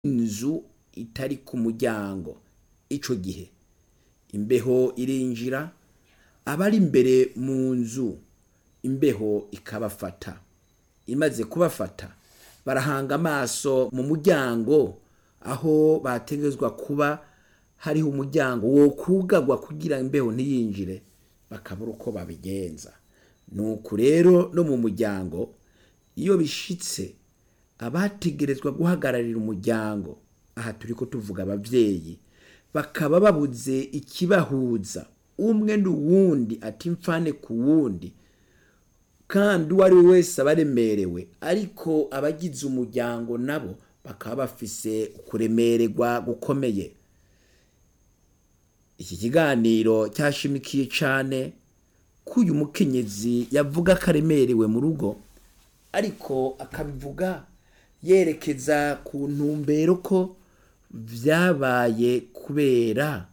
inzu itari ku muryango ico gihe imbeho irinjira abari imbere mu nzu imbeho ikabafata imaze kubafata barahanga amaso mu muryango aho bategerezwa kuba hariho umuryango wokwugarwa kugira imbeho ntiyinjire bakabura uko babigenza nuko rero no mu muryango iyo bishitse abategerezwa guhagararira umuryango aha turiko tuvuga abavyeyi bakaba babuze ikibahuza umwe n'uwundi ati mfane ku wundi kandi uwo ari we wese aba aremerewe ariko abagize umuryango nabo bakaba bafise kuremererwa gukomeye iki kiganiro cyashimikiye cane ko uyu mukenyezi yavuga ko aremerewe mu rugo ariko akabivuga yerekeza ku ntumbero ko vyabaye kubera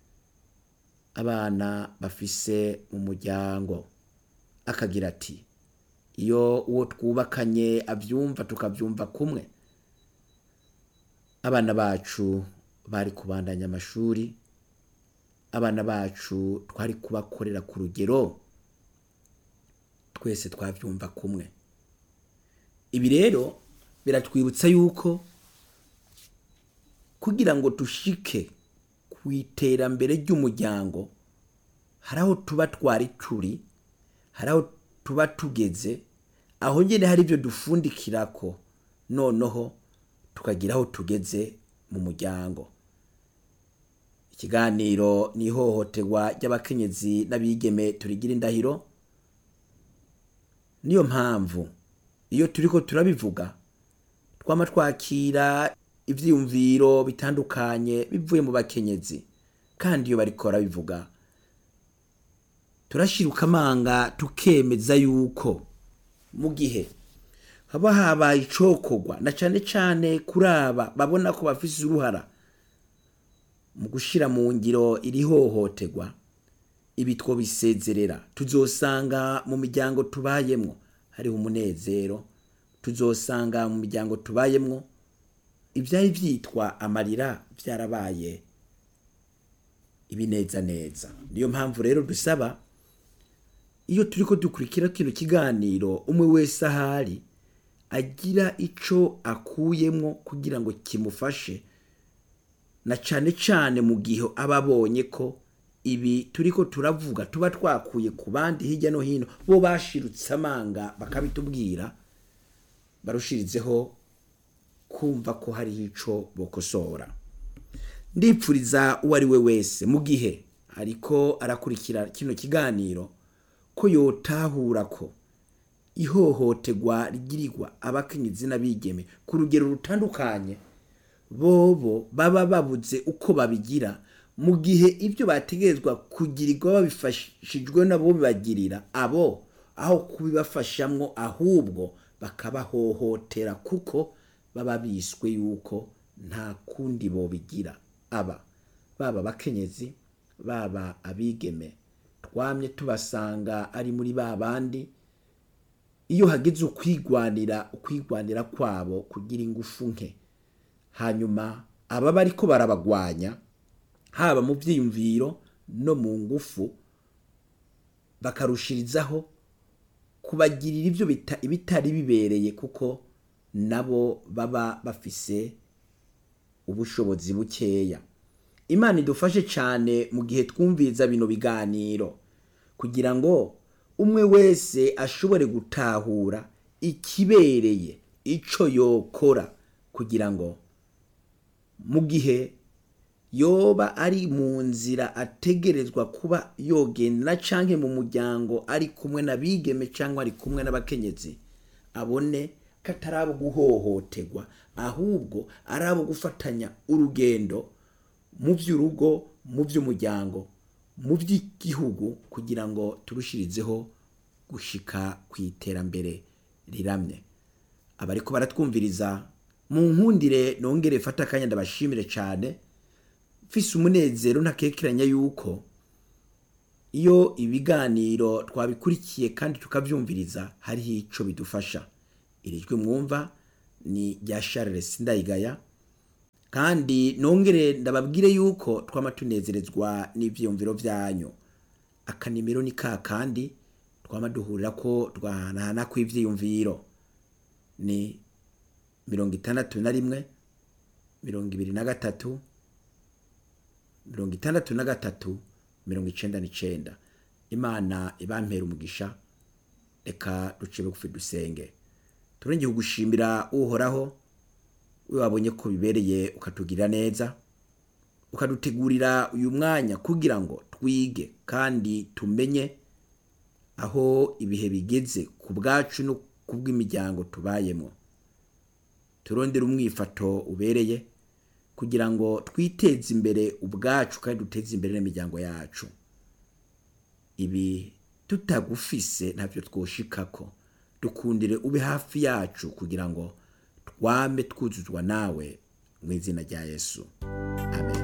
abana bafise mu muryango akagira ati iyo uwo twubakanye avyumva tukavyumva kumwe abana bacu bari kubandanya amashuri abana bacu twari kubakorera ku rugero twese twavyumva kumwe ibi rero biratwibutsa yuko kugira ngo dushike ku iterambere ry'umuryango hari aho tuba twari turi hari aho tuba tugeze aho nyene hari ivyo dufundikirako noneho tukagira aho tugeze mu muryango ikiganiro ni ihohoterwa ry'abakenyezi n'abigeme turigira indahiro niyo mpamvu iyo turiko turabivuga twama twakira ivyiyumviro bitandukanye bivuye mu bakenyezi kandi iyo bariko barabivuga turashiruka amanga tukemeza yuko mu gihe haba habaye icokorwa na cane cane kuri aba babona ko bafise uruhara mu gushira mu ngiro iri hohoterwa ibi twobisezerera tuzosanga mu miryango tubayemwo hariho umunezero tuzosanga mu miryango tubayemwo ivyari vyitwa amarira vyarabaye ibinezaneza niyo mpamvu rero dusaba iyo turiko dukurikira kino kiganiro umwe wese ahari agira ico akuyemwo kugira ngo kimufashe na cane cane mu gihe aba abonye ko ibi turiko turavuga tuba twakuye ku bandi hirya no hino bo bashirutse amanga bakabitubwira barushirizeho kumva ko hariho ico bokosora ndipfuriza uwo ari we wese mu gihe ariko arakurikira kino kiganiro ko yotahura ko ihohoterwa rigirirwa abakenyezi n'abigeme ku rugero rutandukanye bobo baba babuze uko babigira mu gihe ibyo bategerezwa kugirirwa babifashijwe nabo bibagirira abo aho kubibafashamwo ahubwo bakabahohotera kuko baba biswe yuko nta kundi bobigira aba baba abakenyezi baba abigeme twamye tubasanga ari muri ba bandi iyo hageze ukwigwanira ukwigwanira kwabo kugira ingufu nke hanyuma aba bariko barabagwanya haba mu vyiyumviro no mu ngufu bakarushirizaho kubagirira ivyo ibitari bibereye kuko nabo baba bafise ubushobozi bukeya imana idufashe cane mu gihe twumviriza bino biganiro kugira ngo umwe wese ashobore gutahura ikibereye ico yokora kugira ngo mu gihe yoba ari mu nzira ategerezwa kuba yogenda canke mu muryango ari kumwe n'abigeme cyangwa ari kumwe n'abakenyezi abone ko atari abo guhohoterwa ahubwo ari abo gufatanya urugendo mu by'urugo mu by'umuryango mu by'igihugu kugira ngo turushirizeho gushika ku iterambere riramye abariko baratwumviriza mu nkundire nongere fata akanya ndabashimire cyane mfise umunezero ntakekeranya yuko iyo ibiganiro twabikurikiye kandi tukavyumviriza hariho ico bidufasha iri jwi mwumva ni rya Charles Ndayigaya kandi nongere ndababwire yuko twama tunezerezwa n'ivyiyumviro vyanyu akanimero ni ka kandi twama duhurira ko twahanahana kw'ivyiyumviro ni mirongo itandatu na rimwe mirongo ibiri na gatatu mirongo itandatu na gatatu mirongo icenda n'icenda imana ibampera umugisha reka duce bugufi dusenge turongeye kugushimira uhoraho we wabonye ko bibereye ukatugirira neza ukadutegurira uyu mwanya kugira ngo twige kandi tumenye aho ibihe bigeze ku bwacu no ku bw'imiryango tubayemo turondere umwifato ubereye kugira ngo twiteze imbere ubwacu kandi duteze imbere n'imiryango yacu ibi tutagufise ntavyo twoshikako dukundire ube hafi yacu kugira ngo twame twuzuzwa nawe mu izina rya yesu